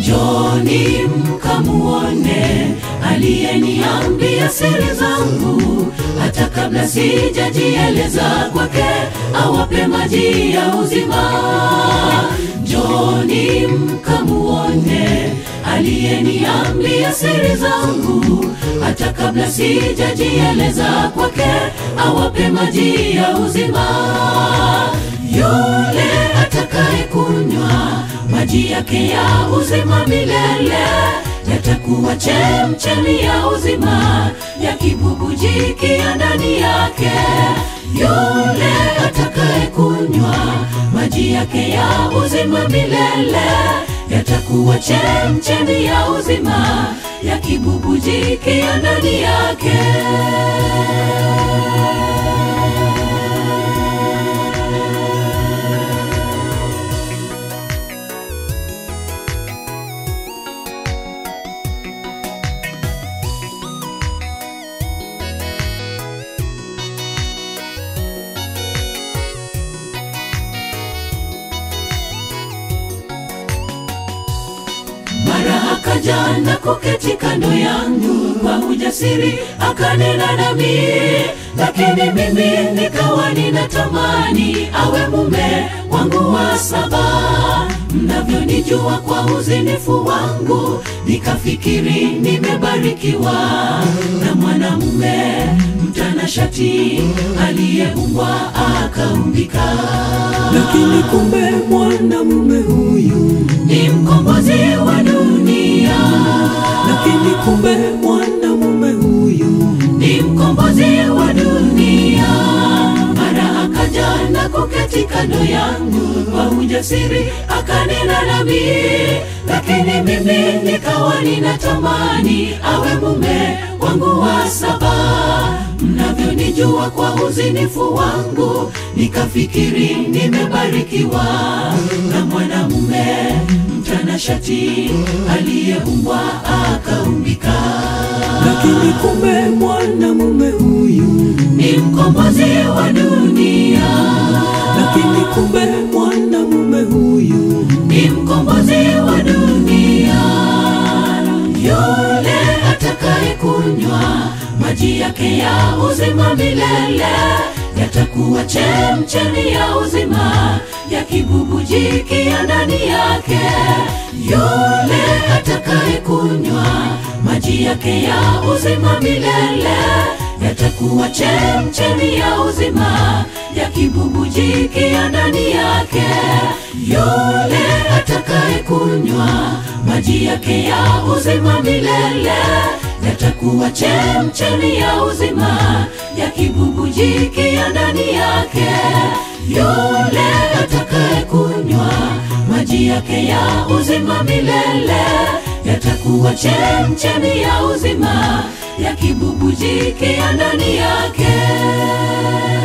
njoni mkamuone aliyeniambia siri zangu hata kabla sijajieleza kwake awape maji ya uzima njoni mkamuone aliyeniambia siri zangu hata kabla sijajieleza kwake awape maji ya uzima yule atakaye kunywa maji yake ya uzima milele yatakuwa chemchemi ya uzima yakibubujikia ndani yake yule atakaye kunywa maji yake ya uzima milele yatakuwa chemchemi ya uzima yakibubujikia ndani yake mara akaja na kuketi kando yangu kwa ujasiri akanena nami lakini mimi nikawa ninatamani awe mume wangu wa saba mnavyonijua kwa uzinifu wangu nikafikiri nimebarikiwa na mwanamume mtanashati aliyeumbwa akaumbika lakini kumbe mwanamume huyu ni mkombozi wa dunia lakini kumbe mwanamume huyu ni mkombozi wa dunia mara akaja na kuketi kando yangu kwa ujasiri akanena nami lakini mimi nikawa ninatamani awe mume wangu wa saba mnavyonijua kwa uzinifu wangu nikafikiri nimebarikiwa na mwanamume mtanashati aliyeumbwa akaumbika lakini kumbe mwanamume huyu ni mkombozi wa dunia lakini kumbe mwanamume huyu ni mkombozi wa dunia yule atakaye kunywa maji yake ya uzima milele yatakuwa chemchemi ya uzima yakibubujikia ndani yake yule atakaye kunywa maji yake ya uzima milele yatakuwa chemchemi ya uzima yakibubujikia ndani yake yule atakaye kunywa maji yake ya uzima milele yatakuwa chemchemi ya uzima yakibubujikia ndani yake yule atakaye kunywa maji yake ya uzima milele yatakuwa chemchemi ya uzima yakibubujikia ndani yake